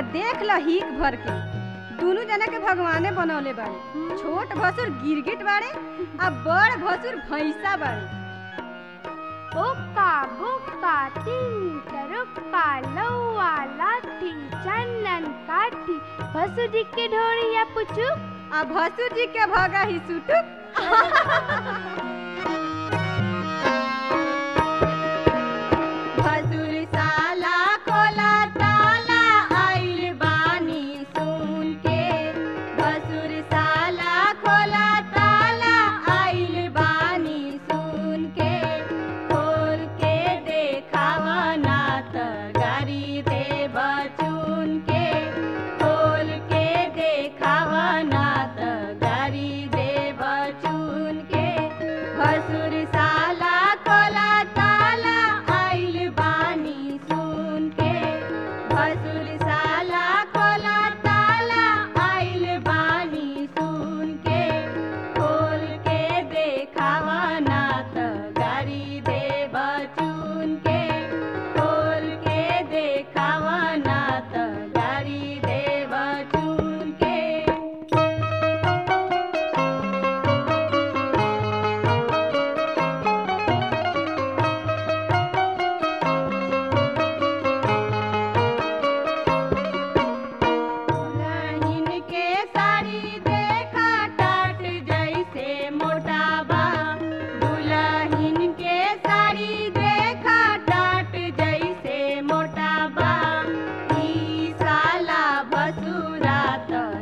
देख ल हीक भर के दुनू जना के भगवाने बनौले बाड़े छोट भसुर गिरगिट बाड़े आ बड़ भसुर भैंसा बाड़े ओका बोका तीन तरुक्का लौआ लाठी चंदन काठी भसु जी के ढोरिया पुचू आ भसुर जी के भगा ही सुटुक भसुर साला खोला ताला आइल बानी सुन के भसुर साला खोला ताला आइल बानी सुन के खोल के देखावा ना त गारी दे बचुन के खोल के देखावा ना त गारी दे बचुन के भसुर साला खोला ताला आइल बानी सुन के भसुर साला खोला ताला आइल बानी सुन के खोल के देखावा ना त गारी दे बचुन के खोल के देखावा ना त गारी दे बचुन के दुल्हन के साड़ी देखा टाट जैसे मोटा बा दुल्हन के साड़ी देखा टाट जैसे मोटा बा ई साला भसुरा त